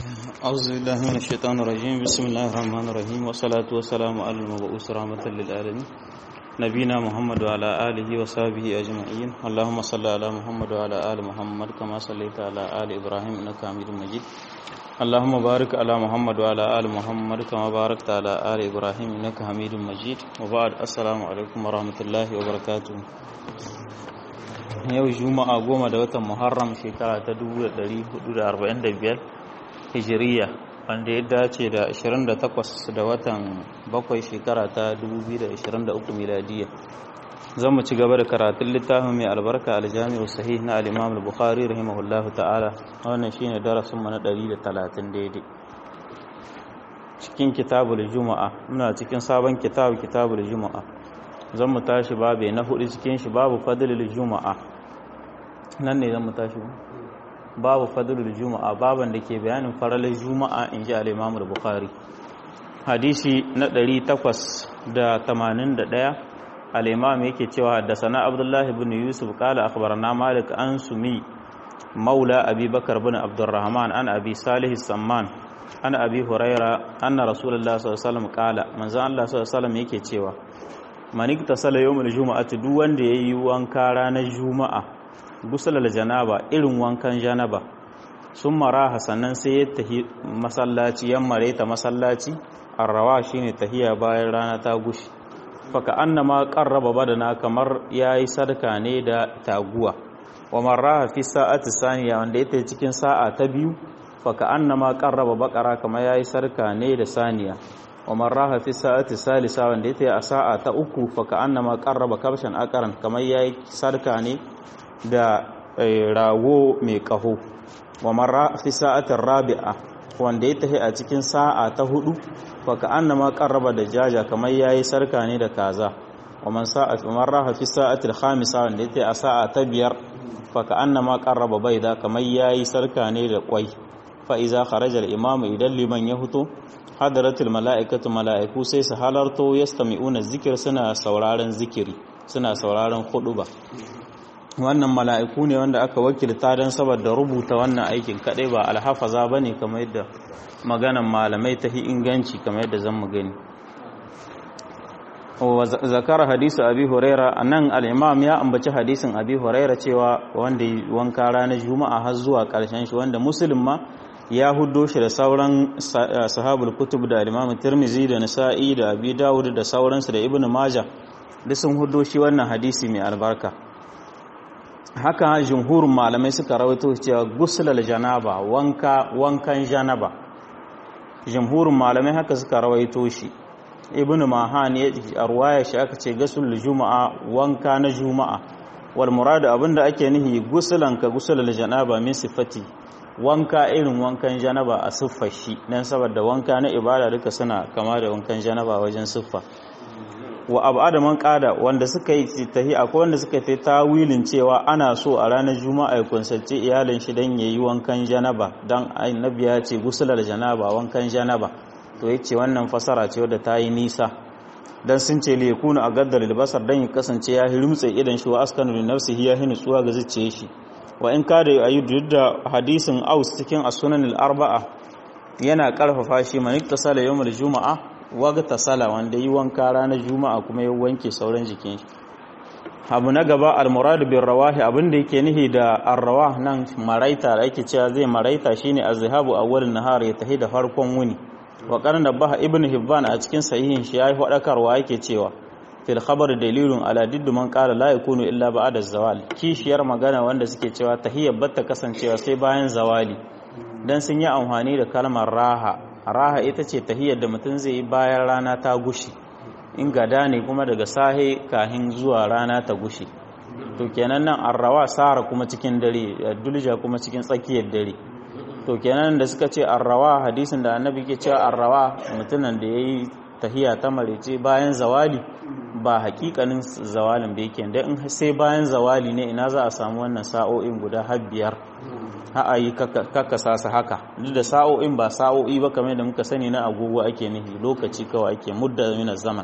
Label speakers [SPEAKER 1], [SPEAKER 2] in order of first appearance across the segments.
[SPEAKER 1] أعوذ بالله من الشيطان الرجيم بسم الله الرحمن الرحيم والصلاة والسلام على المبعوث رحمة للعالمين نبينا محمد وعلى آله وصحبه أجمعين اللهم صل على محمد وعلى آل محمد كما صليت على آل إبراهيم إنك حميد مجيد اللهم بارك على محمد وعلى آل محمد كما باركت على آل إبراهيم إنك حميد مجيد وبعد السلام عليكم ورحمة الله وبركاته yau juma'a goma da watan muharram shekara ta 1445 hijiriya wanda ya dace da 28 da watan bakwai shekara ta 2023 miladiya zan mu ci gaba da karatun littafin mai albarka aljami'u sahih na al-imam al-bukhari rahimahullahu ta'ala wannan shine darasin mu na 130 daidai cikin kitabul juma'a muna cikin sabon kitab kitabul juma'a zan mu tashi babe na hudu cikin shi babu fadlul juma'a nan ne zan mu tashi babu fadlul juma'a baban da ke bayanin faralar juma'a in ji al-imam al-bukhari hadisi na 881 al-imam yake cewa haddathana abdullahi ibn yusuf qala akhbarana malik an sumi maula abi bakar ibn abdurrahman an abi salih samman an abi huraira anna rasulullah sallallahu alaihi wasallam qala manzo Allah sallallahu alaihi wasallam yake cewa manik tasala yawmul juma'ati duk wanda yayi wanka ranar juma'a gusalal janaba irin wankan janaba sun maraha sannan sai ya tahi masallaci yan mareta masallaci arrawa shine tahiya bayan rana ta gushi faka annama qarraba badana kamar yayi sadaka ne da taguwa wa maraha fi sa'ati saniya wanda yake cikin sa'a ta biyu faka annama qarraba bakara kamar yayi sadaka ne da saniya wa maraha fi sa'ati salisa wanda yake a sa'a ta uku faka annama qarraba kabshan akaran kamar yayi sadaka ne da rago mai ƙaho wa marra fi sa'atin rabi'a wanda ya tafi a cikin sa'a ta hudu fa ka annama qarraba da jaja kamar yayi sarka ne da kaza wa man sa'at marra fi sa'atil khamisa wanda ya tafi a sa'a ta biyar fa ka annama qarraba baida kamar yayi sarka ne da kwai fa iza kharaja al-imam idan liman ya huto hadaratul mala'ikatu mala'iku sai su halarto yastami'una zikir suna sauraron zikiri suna sauraron ba. wannan mala'iku ne wanda aka wakilta don saboda rubuta wannan aikin kaɗai ba alhafaza ba ne kamar yadda maganan malamai ta hi inganci kamar yadda zan mu gani zakara hadisu abi huraira a nan al'imam ya ambaci hadisin abi huraira cewa wanda wanka ranar juma'a har zuwa ƙarshen shi wanda musulun ma ya hudo shi da sauran sahabul kutub da al'imam tirmizi da nisa'i da abi dawud da sauransu da ibn maja duk sun hudo shi wannan hadisi mai albarka haka jumhurin malamai suka rawaito cewa gusulal janaba wanka wankan janaba jumhurin malamai haka suka rawaito shi ibnu mahan ya arwaya shi aka ce gusul juma'a wanka na juma'a wal murad abinda ake nihi gusulan ka gusulal janaba min sifati wanka irin wankan janaba a siffar shi dan saboda wanka na ibada duka suna kama da wankan janaba wajen siffa wa abu man kada wanda suka yi tahi akwai wanda suka fi tawilin cewa ana so a ranar juma'a ya kunsalce iyalin shi dan yayi wankan janaba dan annabi ya ce gusular janaba wankan janaba to yace wannan fasara ce wadda ta yi nisa dan sun ce li yakunu a gaddar albasar dan ya kasance ya hirmtse idan shi wa askanu li nafsihi ya hinu tsuwa ga zuciye shi wa in kada ayu da hadisin aus cikin as-sunan al-arba'a yana karfafa shi man iktasala yawmul juma'a wagta sala wanda yi wanka ranar juma'a kuma ya wanke sauran jikin shi abu na gaba almurad bin rawahi abinda yake nihi da arrawah nan maraita da ake cewa zai maraita shine azhabu awwal nahar ya tahi da farkon wuni wa qarna baha ibn hibban a cikin sahihin shi yayi fadakarwa yake cewa fil khabar dalilun ala diddu man qala la yakunu illa ba'da zawal kishiyar magana wanda suke cewa tahiyyar batta kasancewa sai bayan zawali dan sun yi amfani da kalmar raha raha ita ce tahiyar da mutum zai yi bayan rana ta gushi in gada ne kuma daga sahe kahin zuwa rana ta gushi to kenan nan arrawa sara kuma cikin dare dulja kuma cikin tsakiyar dare to kenan da suka ce arrawa hadisin da annabi ke cewa arrawa mutumin da yayi tahiya ta marece bayan zawali ba hakikanin zawalin da yake da in sai bayan zawali ne ina za a samu wannan sa'o'in guda har biyar a yi kakkasa su haka duk da sa'o'in ba sa'o'i ba kamar da muka sani na agogo ake nufi lokaci kawai ake mudda min zaman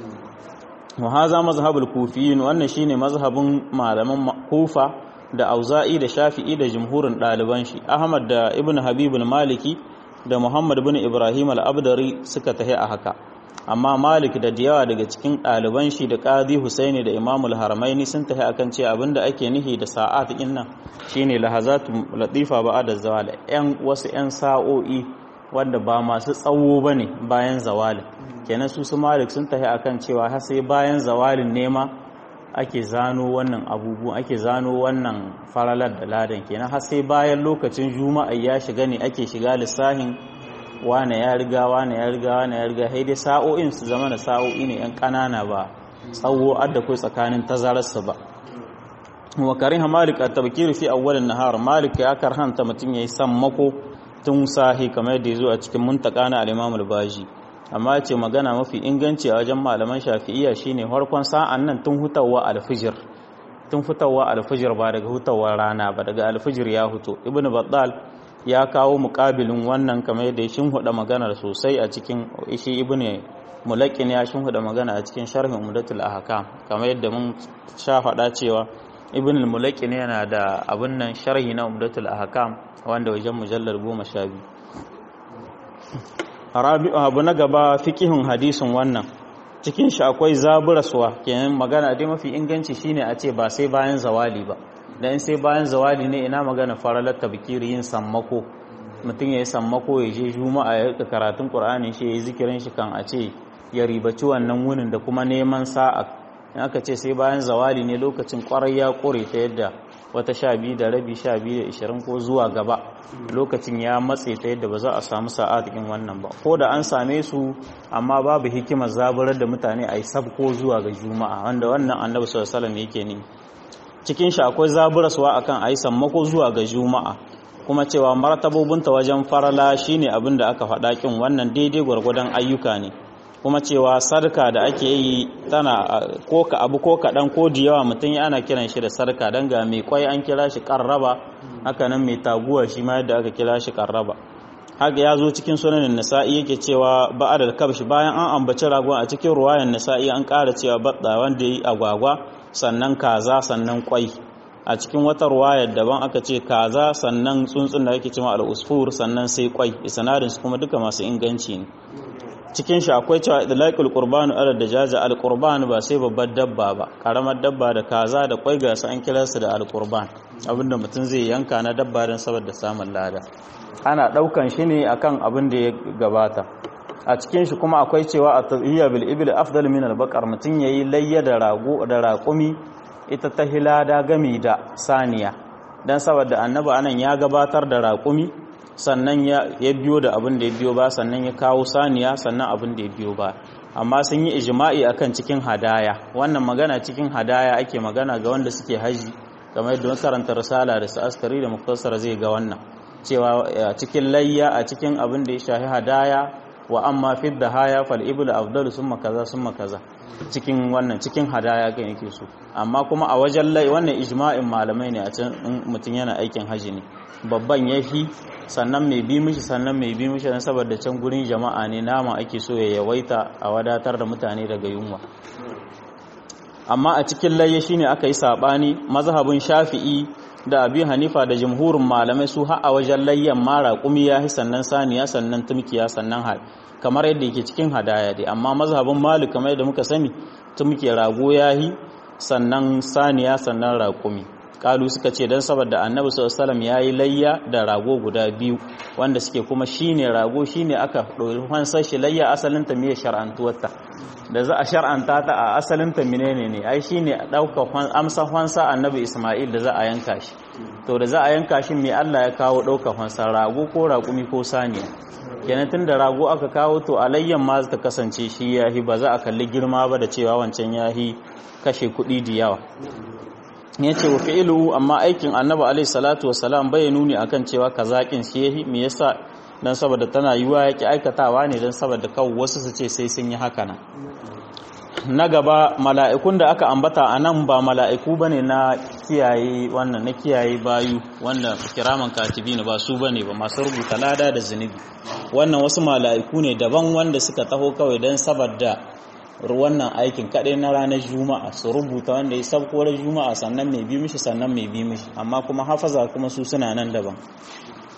[SPEAKER 1] wa haza mazhabul kufiyin wannan shine mazhabin malaman kufa da auza'i da shafi'i da jumhurin ɗaliban shi ahmad da ibn habibul maliki da muhammad bin ibrahim al-abdari suka tahi a haka amma malik da diyawa daga cikin ɗaliban shi da qadi husaini da imamul haramaini sun tahi akan ce abinda ake nihi da sa'at din nan shine lahazatu latifa ba'da zawal yan wasu yan sa'o'i wanda ba masu tsawo bane bayan zawalin kenan su su malik sun tahi akan cewa har sai bayan zawalin nema ake zano wannan abubuwan ake zano wannan faralar da ladan kenan har sai bayan lokacin juma'a ya shiga ne ake shiga lissahin wane ya riga wane ya riga wane ya riga dai sa'o'in su zama da sa'o'i ne yan kanana ba tsawo adda kai tsakanin tazararsa ba wa kariha malik at-tabkir fi awwal an-nahar malik ya karhanta mutun yayi sammako tun sahi kamar yadda yazo a cikin muntaka na al-imam al-baji amma ce magana mafi inganci a wajen malaman shafi'iyya shine farkon sa'an nan tun hutawa al-fajr tun fitawa al-fajr ba daga hutawar rana ba daga al-fajr ya huto ibnu battal ya kawo muƙabilin wannan kamar yadda ya shinhuda magana sosai a cikin shi ibnu mulakin ya shinhuda magana a cikin sharhin umdatul ahkam kamar yadda mun sha faɗa cewa ibn al-mulakin yana da abin nan sharhi na umdatul ahkam wanda wajen mujallar 12 rabi'u abu na gaba fiqihun hadisin wannan cikin shi akwai zaburaswa kenan magana dai mafi inganci shine a ce ba sai bayan zawali ba dan sai bayan zawali ne ina magana faralar tabkiri yin sammako mutum ya yi sammako ya je juma'a ya rika karatun qur'ani shi ya yi zikirin shi kan a ce ya ribaci wannan wunin da kuma neman sa'a in aka ce sai bayan zawali ne lokacin kwarai ya kore ta yadda wata sha biyu da rabi sha biyu da ishirin ko zuwa gaba lokacin ya matse ta yadda ba za a samu sa'a cikin wannan ba ko da an same su amma babu hikimar zaburar da mutane a yi sabko zuwa ga juma'a wanda wannan annabi sallallahu alaihi yake ne cikin shi akwai zaburaswa akan a yi sammako zuwa ga juma'a kuma cewa martabobinta wajen farala shine abin da aka faɗa kin wannan daidai gwargwadon ayyuka ne kuma cewa sarka da ake yi tana ko ka abu ko kaɗan ko da yawa mutum ana kiran shi da sarka don ga mai kwai an kira shi ƙarraba haka nan mai taguwa shi ma yadda aka kira shi ƙarraba haka ya zo cikin sunanin nasa'i yake cewa ba da kabshi bayan an ambaci ragon a cikin ruwayan nasa'i an ƙara cewa baɗa wanda ya yi agwagwa sannan kaza sannan kwai a cikin wata ruwayar daban aka ce kaza sannan tsuntsun da ake cewa al'usfur sannan sai kwai sanadin su kuma duka masu inganci ne cikin shi akwai cewa idlaqul qurbanu ala dajaja al qurban ba sai babbar dabba ba karamar dabba da kaza da kwai ga su an kira su da al qurban abinda mutum zai yanka na dabba don saboda samun lada ana daukan shi ne akan abin da ya gabata a cikin shi kuma akwai cewa a tadhiya bil ibil afdal min al baqar mutum yayi layya da rago da raƙumi ita ta hilada gami da saniya dan saboda annabi anan ya gabatar da raƙumi sannan ya biyo da abin da ya biyo ba sannan ya kawo saniya sannan abin da ya biyo ba amma sun yi ijma'i akan cikin hadaya wannan magana cikin hadaya ake magana ga wanda suke haji kamar yadda karanta risala da askari da muktasar zai ga wannan cewa cikin layya a cikin abin da ya shahi hadaya wa amma fi haya fal ibl afdal summa kaza summa kaza cikin wannan cikin hadaya ga yake so amma kuma a wajen lai wannan ijma'in malamai ne a can mutum yana aikin haji ne babban yafi sannan mai bi mishi sannan mai bi mishi don saboda can gurin jama'a ne nama ake so ya yawaita a wadatar da mutane daga yunwa amma a cikin layya shine aka yi sabani mazhabin shafi'i da abi hanifa da jumhurin malamai su har a wajen layyan mara kumi ya sannan saniya sannan tumkiya sannan hal kamar yadda yake cikin hadaya dai amma mazhabin malik kamar yadda muka sani tumkiya rago yahi sannan saniya sannan raƙumi kalu suka ce don saboda annabi sallallahu ya yi layya da rago guda biyu wanda suke kuma shine rago shine aka ɗori hansar shi layya asalin ta miye shar'antuwarta da za a shar'anta ta a asalin ta menene ne ai shine ɗaukar amsa hansa annabi isma'il da za a yanka shi to da za a yanka shi mai Allah ya kawo ɗaukar hansa rago ko raƙumi ko saniya kenan tun da rago aka kawo to alayyan ma ta kasance shi yahi ba za a kalli girma ba da cewa wancan yahi kashe kuɗi da yawa ya ce wa fi'ilu amma aikin annabi alaihi salatu wasalam bai nuni akan cewa kazakin shi yahi me yasa dan saboda tana yiwa yake aikatawa ne dan saboda kawo wasu su ce sai sun yi haka nan na gaba mala'ikun da aka ambata a nan ba mala'iku bane na kiyaye wannan na kiyaye bayu wanda kiraman katibi ne ba su bane ba masu rubuta lada da zunubi wannan wasu mala'iku ne daban wanda suka taho kawai dan saboda wannan aikin kaɗai na ranar juma'a su rubuta wanda ya sabko juma'a sannan mai bi mishi sannan mai bi mishi amma kuma hafaza kuma su suna nan daban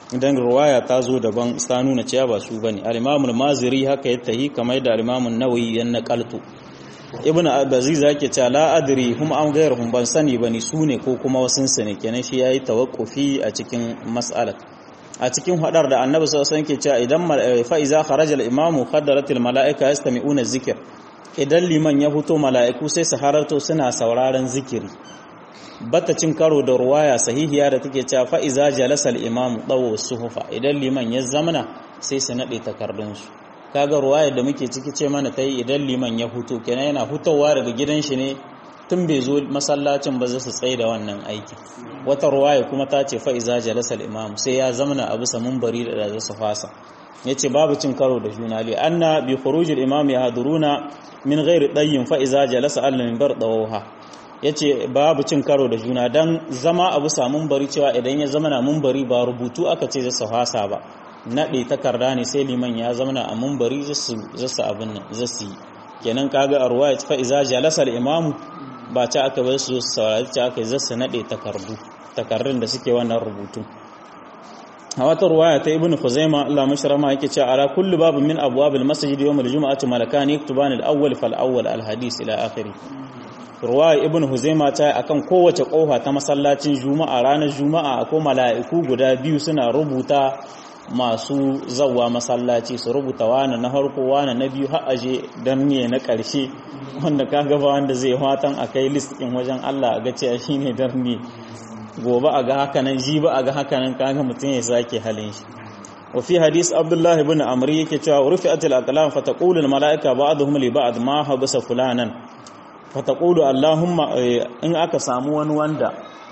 [SPEAKER 1] idan ruwaya ta zo daban ta nuna cewa ba su bane al-imam al-maziri haka ya tahi kamar da al-imam an-nawawi ya naqaltu ibnu abaziz yake cewa la adri hum am ghayruhum ban sani bane su ne ko kuma wasun su ne kenan shi yayi tawakkufi a cikin mas'alat a cikin hadar da annabi sallallahu alaihi wasallam ke cewa idan fa iza kharaja al-imamu qaddaratil malaika yastami'una zikr idan liman ya fito mala'iku sai su hararto suna sauraron zikiri bata cin karo da ruwaya sahihiya da take cewa fa iza jalasa al-imamu dawo suhufa idan liman ya zamana sai su nade takardun su kaga ruwaya da muke ciki ce mana tai idan liman ya fito kenan yana fitowa daga gidan shi ne tun bai zo masallacin ba za su tsaye da wannan aiki wata ruwaya kuma ta ce fa iza jalasa al-imamu sai ya zamana a bisa munbari da za su fasa yace babu cin karo da juna li anna bi khurujil imam yahduruna min ghairi dayyin fa iza jalasa al-minbar dawha yace babu cin karo da juna dan zama abu samun bari cewa idan ya zama na munbari ba rubutu aka ce zai fasa ba nade takarda ne sai liman ya zama na a munbari zasu zasu abin nan zasu yi kenan kaga a ruwaya fa iza jalasa al-imam ba ta aka bar su saurari ta aka zasu nade takardu takardun da suke wannan rubutu a wata ruwaya ta ibnu khuzaima Allah mashrama yake cewa ala kullu babu min abwabil masjid yawm al-jum'ati malakan yaktuban al-awwal fal awwal al-hadith ila akhiri ruwaya ibnu khuzaima ta akan kowace kofa ta masallacin juma'a ranar juma'a akwai mala'iku guda biyu suna rubuta masu zawwa masallaci su rubuta wani na harko wani na biyu har aje dan ne na karshe wanda kaga ba wanda zai fatan akai list din wajen Allah ga cewa shine darni gobe a ga hakanan ji ba a ga hakanan kaga mutum ya sake halin shi wa fi hadis abdullah ibn amr yake cewa rufi'at al-aqlam fa taqulu al-mala'ika ba'dhum li ba'd ma habasa fulanan fa taqulu allahumma in aka samu wani wanda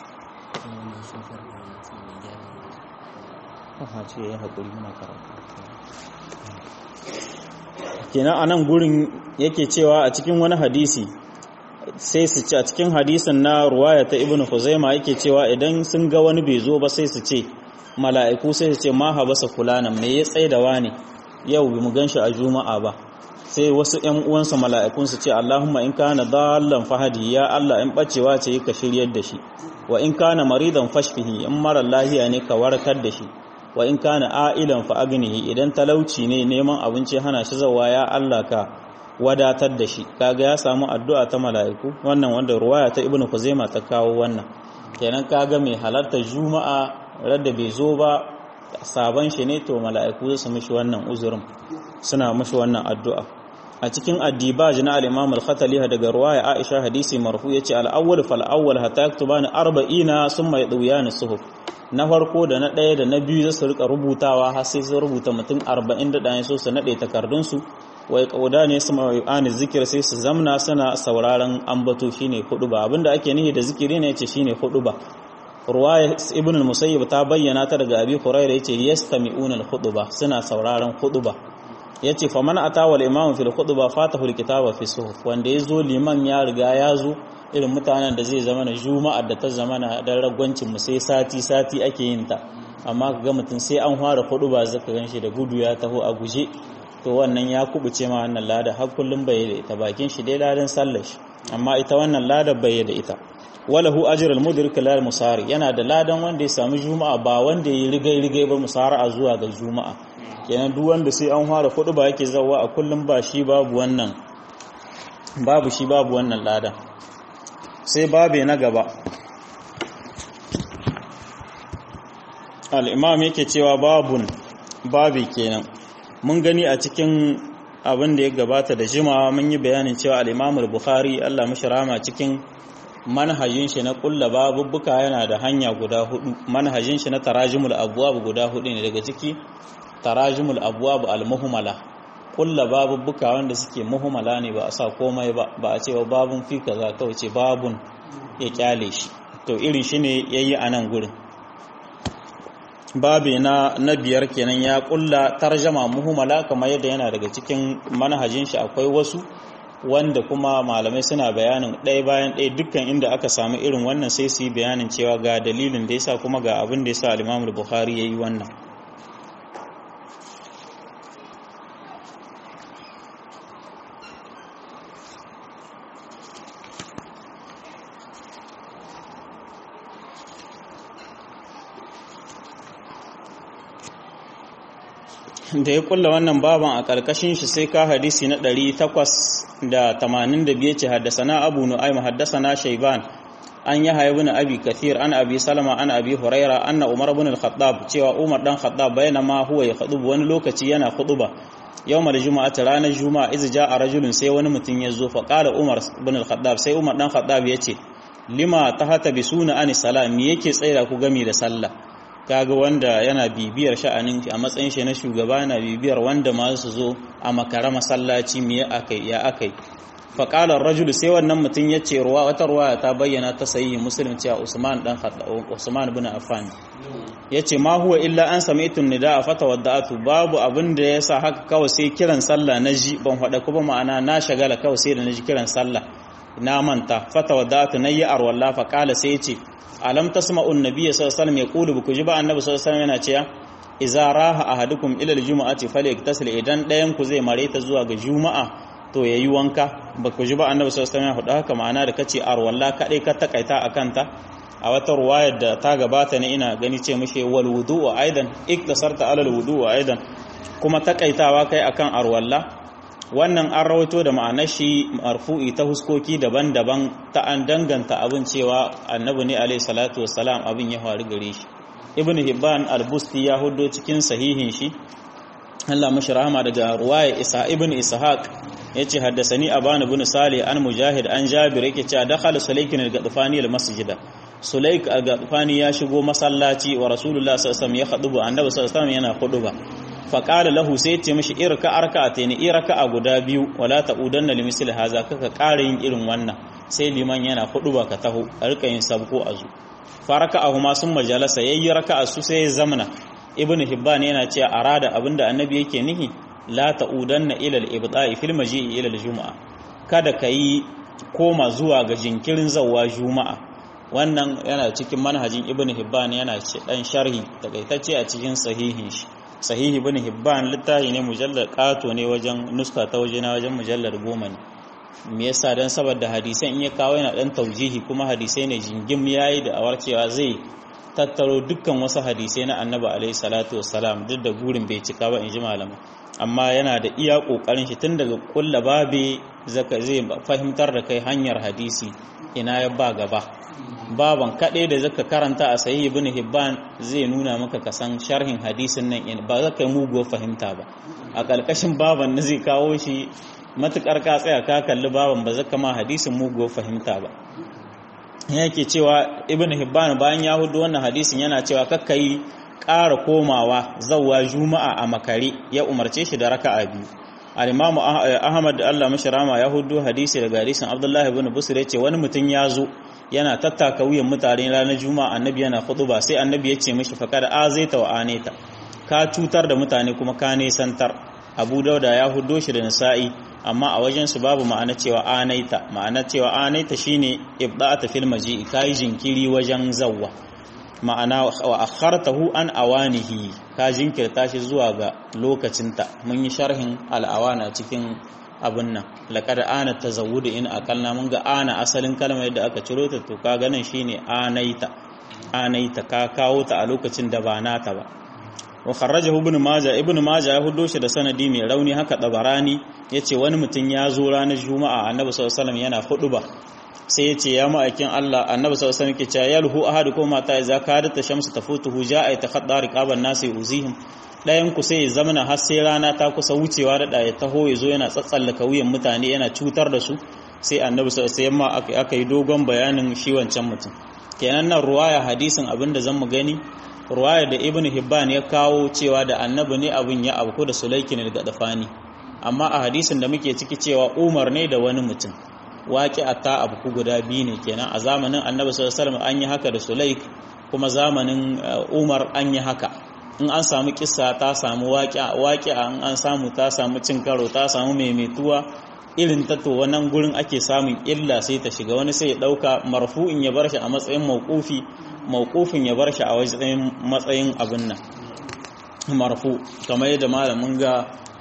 [SPEAKER 1] kenan anan gurin yake cewa a cikin wani hadisi sai su ce a cikin hadisin na ruwaya ta ibnu huzaima yake cewa idan sun ga wani bai zo ba sai su ce mala'iku sai su ce ma habasa fulana me ya tsaida wani yau bi mu ganshi a juma'a ba sai wasu ƴan uwansa mala'ikun su ce Allahumma in kana dallan fahadi ya Allah in bacewa ce ka shiryar da shi wa in kana maridan fashfihi in mara lahiya ne ka warkar da shi wa in kana a'ilan fa agnihi idan talauci ne neman abinci hana shi zawa ya Allah ka wadatar da shi kaga ya samu addu'a ta mala'iku wannan wanda ruwaya ta ibnu kuzaima ta kawo wannan kenan kaga mai halartar juma'a radda bai zo ba sabon shi ne to mala'iku su mishi wannan uzurin suna mishi wannan addu'a a cikin addibaj na al-imam al-khatali daga ruwaya aisha hadisi marfu yace al-awwal fal awwal hatta yaktubani 40 summa yadwiyani suhuf na farko da na ɗaya da na biyu za su rika rubutawa har sai su rubuta mutum 40 da ɗaya so su naɗe takardunsu wai kauda ne su ma'ani zikir sai su zamna suna sauraron ambato shine hudu ba abinda ake nihi da zikiri ne yace shine hudu ba ruwaya ibn al-musayyib ta bayyana ta daga abi hurairah yace yastami'una al-khutba suna sauraron khutba yace fa man ata wal imam fil khutba fatahu al-kitaba fi suhuf wanda yazo liman ya riga ya zo irin mutanen da zai zama na juma'ar da ta zama na dan ragwancin mu sai sati sati ake yin ta amma kaga mutum sai an fara khutba zaka ganshi da gudu ya taho a guje to wannan ya kubuce ma wannan lada har kullum bai da ita bakin shi dai ladan sallar shi amma ita wannan lada bai da ita walahu ajrul mudrik lil musari yana da ladan wanda ya samu juma'a ba wanda ya rigai rigai ba musara'a zuwa ga juma'a kenan duk wanda sai an fara kudu ba yake zawa a kullum ba shi babu wannan babu shi babu wannan lada sai babe na gaba al-imam yake cewa babun babi kenan mun gani a cikin abin da ya gabata da jimawa mun yi bayanin cewa al-imam al-bukhari Allah mashi rama cikin manhajin shi na kulla babubbuka yana da hanya guda hudu manhajin shi na tarajimul abwab guda hudu ne daga ciki tarajimul abwab al-muhmala kulla babubbuka wanda suke muhmala ne ba a sa komai ba ba a ce ba babun fi kaza kawai ce babun ya kyale shi to irin shi ne yayi a nan gurin babi na na biyar kenan ya kulla tarjama muhmala kamar yadda yana daga cikin manhajin shi akwai wasu wanda kuma malamai suna bayanin ɗaya bayan ɗaya dukkan inda aka samu irin wannan sai su yi bayanin cewa ga dalilin da yasa kuma ga abin da yasa al-Imam Bukhari yayi wannan da ya kulla wannan baban a ƙarƙashin shi sai ka hadisi na 885 ce haddasana abu nu'aym haddasana shayban an yi haibu na abi kathir an abi salama an abi huraira anna umar ibn al-khattab cewa umar dan khattab bayana ma huwa ya khutubu wani lokaci yana khutuba yawmal juma'ati ranar juma'a iz ja'a rajulun sai wani mutum ya zo fa qala umar ibn al-khattab sai umar dan khattab yace lima tahata bisuna ani salam me yake tsaira ku gami da sallah kaga wanda yana bibiyar sha'anin a matsayin shi na shugaba yana bibiyar wanda ma su zo a makara masallaci me akai ya akai fa qala ar-rajul sai wannan mutum yace ruwa wata ruwaya ta bayyana ta sahihi muslim cewa usman dan usman ibn affan yace ma huwa illa an sami'tu nidaa fa tawadda'tu babu abin da yasa haka kawai sai kiran sallah naji ban hada kuma ma'ana na shagala kawai sai da naji kiran sallah na manta fa tawadda'tu nayi arwalla fa qala sai yace alam tasma'un nabiyyi sallallahu alaihi wasallam yaqulu buku ji ba annabi sallallahu alaihi wasallam yana cewa idza raha ahadukum ila aljum'ati falyaktasil idan dayan ku zai mare ta zuwa ga juma'a to yayi wanka baku ji ba annabi sallallahu alaihi wasallam ya faɗa haka ma'ana da kace arwalla kadai ka takaita akan ta a wata ruwayar da ta gabata ne ina gani ce mushe wal wudu'u aidan iktasarta alal wudu'u aidan kuma takaitawa kai akan arwalla wannan an rawaito da ma'anar shi marfu'i ta huskoki daban-daban ta an danganta abin cewa annabi ne alaihi salatu wassalam abin ya faru gare shi ibn hibban al-busti ya hudo cikin sahihin shi Allah mashi rahama daga ruwaya isa ibn ishaq yace haddasani aban ibn salih an mujahid an jabir yake cewa dakhala sulaykin al-gadfani al-masjida sulaik al-gadfani ya shigo masallaci wa rasulullah sallallahu alaihi wasallam ya khuduba annabi sallallahu alaihi wasallam yana khuduba faƙala lahu sai ce mashi irka arka ta ne iraka a guda biyu wala ta udan na limisil haza kaka ƙara yin irin wannan sai liman yana hudu ba ka taho a rika yin sabko a zu faraka a huma sun majalasa yayi raka a su sai ya zamana ibnu hibban yana cewa arada abinda annabi yake nihi la ta udan na ilal ibta'i fil maji'i ilal juma'a kada ka yi koma zuwa ga jinkirin zawwa juma'a wannan yana cikin manhajin ibnu hibban yana dan sharhi takaitacce a cikin sahihin shi sahihi bin hibban littafi ne mujallar kato ne wajen nuska ta waje na wajen mujallar goma ne me yasa dan saboda hadisan in ya kawo yana dan taujihi kuma hadisai ne jingim yayi da awar cewa zai tattaro dukkan wasu hadisai na annabi alaihi salatu wassalam duk da gurin bai cika ba in ji malama amma yana da iya kokarin shi tun daga kulla babe zaka zai fahimtar da kai hanyar hadisi ina ya ba gaba baban kaɗai da zaka karanta a sahihi ibn hibban zai nuna maka kasan sharhin hadisin nan in ba zaka yi muguwar fahimta ba a ƙarƙashin baban na zai kawo shi matukar ka tsaya ka kalli baban ba zaka ma hadisin muguwar fahimta ba yake cewa ibn hibban bayan ya hudu wannan hadisin yana cewa kakkai ƙara komawa zawwa juma'a a makare ya umarce shi da raka'a biyu al-imam ahmad da Allah mashi rama ya hudu hadisi daga hadisin abdullahi ibn busr yace wani mutum ya zo yana tattaka wuyan mutane ranar juma'a annabi yana ba sai annabi ya ce mishi fakar azaita wa aneta ka cutar da mutane kuma ka nesantar abu dauda ya hudo shi da nisa'i amma a wajen su babu ma'ana cewa anaita ma'ana cewa anaita shine ibda'ata fil maji'i kai jinkiri wajen zawwa ma'ana wa akhartahu an awanihi ka jinkirta shi zuwa ga lokacinta mun yi sharhin al'awana cikin abin nan laƙar ana ta zawuda in akalna mun ga ana asalin kalmar yadda aka ciro ta to ka ganin shine anaita anaita ka kawo ta a lokacin da ba nata ba wa kharrajahu ibn majah ibn majah ya hudo shi da sanadi mai rauni haka dabarani yace wani mutum ya zo ranar juma'a annabi sallallahu alaihi wasallam yana huduba sai yace ya ma'aikin Allah annabi sallallahu alaihi wasallam ke cewa yalhu ahadukum mata idza kadat shamsu tafutuhu ja'a yatakhadda riqaban nasi uzihim ɗayan ku sai ya zamana har sai rana ta kusa wucewa da ɗaya taho ya zo yana tsatsallaka wuyan mutane yana cutar da su sai annabi sai yamma aka yi dogon bayanin shi wancan mutum kenan nan ruwaya hadisin abin da zan mu gani ruwaya da ibn hibban ya kawo cewa da annabi ne abin ya abu da sulaikin al-gadafani amma a hadisin da muke ciki cewa umar ne da wani mutum waƙi a ta abu guda biyu ne kenan a zamanin annabi sallallahu alaihi wasallam an yi haka da sulaik kuma zamanin umar an yi haka in an samu kissa ta samu waƙi'a in an samu ta samu cin karo ta samu maimaituwa irin ta to wannan gurin ake samun illa sai ta shiga wani sai ya ɗauka marfu'in ya bar shi a matsayin mawqufi mawqufin ya bar shi a wajen matsayin abin nan marfu kamar yadda malamin ga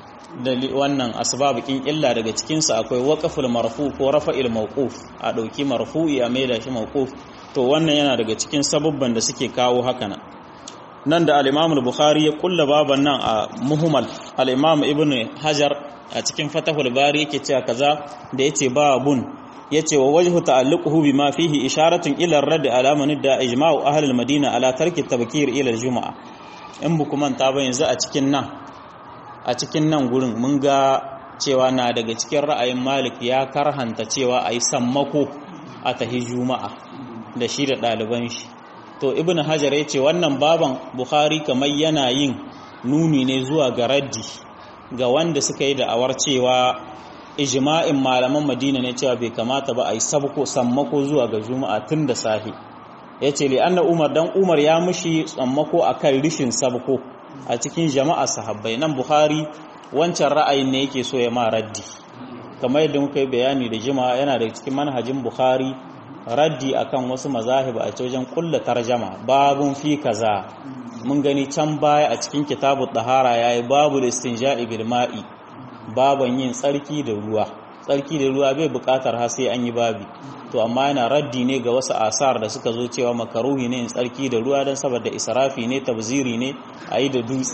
[SPEAKER 1] wannan asbabikin illa daga cikinsa akwai waqaful marfu ko rafa'il mawquf a ɗauki marfu'i a maida shi mawquf to wannan yana daga cikin sababban da suke kawo haka nan nan da al-Imam al-Bukhari ya kulla baban nan a muhimmal al-Imam Ibn Hajar a cikin Fathul Bari yake cewa kaza da yace babun yace wa wajhu ta'alluquhu bima fihi isharatun ila ar-radd ala man da ijma'u ahli al-Madina ala tarki tabkir ila al-jum'a in bu kuma ta ba yanzu a cikin nan a cikin nan gurin mun ga cewa na daga cikin ra'ayin Malik ya karhanta cewa ayi sammako a tahi juma'a da shi da ɗaliban shi to ibn hajar ya ce wannan baban bukhari kamar yana yin nuni ne zuwa ga raddi ga wanda suka yi da'awar cewa ijma'in malaman madina ne cewa bai kamata ba a yi sabko sammako zuwa ga juma'a tun da sahi ya ce li'anna umar dan umar ya mushi sammako a kan rishin sabko a cikin jama'a sahabbai nan bukhari wancan ra'ayin ne yake so ya ma raddi kamar yadda muka yi bayani da jima yana da cikin manhajin bukhari raddi akan wasu mazahib a wajen kulla tarjama babun fi kaza mun gani can baya a cikin kitabu tahara yayi babu istinja'i bil ma'i baban yin tsarki da ruwa tsarki da ruwa bai bukatar har sai an yi babi to amma yana raddi ne ga wasu asar da suka zo cewa makaruhi ne yin tsarki da ruwa don saboda israfi ne tabziri ne a yi da dutse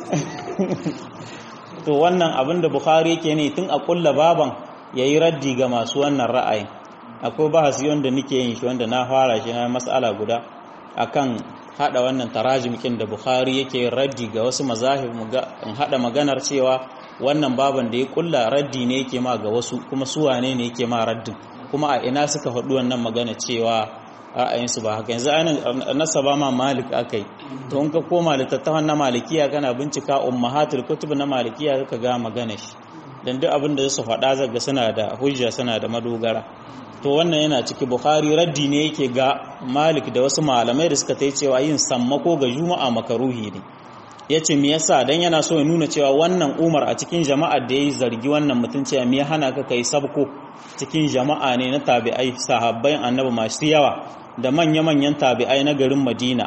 [SPEAKER 1] to wannan abin da bukhari yake ne tun a kulla baban yayi raddi ga masu wannan ra'ayin akwai bahasi wanda nake yin shi wanda na fara shi na mas'ala guda akan hada wannan tarajim kin da Bukhari yake raddi ga wasu mazahib in hada maganar cewa wannan baban da ya kulla raddi ne yake ma ga wasu kuma su wane ne yake ma raddin kuma a ina suka faɗi wannan magana cewa ra'ayinsu ba haka yanzu ainihin nasaba ma malik akai to in ka koma littattafan na malikiya kana bincika ummahatul kutub na malikiya zaka ga magana shi dan duk abin da su faɗa zaga suna da hujja suna da madogara to wannan yana ciki bukhari raddi ne yake ga malik da wasu malamai da suka tai cewa yin sammako ga juma'a makaruhi ne yace me yasa dan yana so ya nuna cewa wannan umar a cikin jama'ar da yayi zargi wannan mutum cewa me ya hana ka kai sabko cikin jama'a ne na tabi'ai sahabbai annabi masu yawa da manya-manyan tabi'ai na garin madina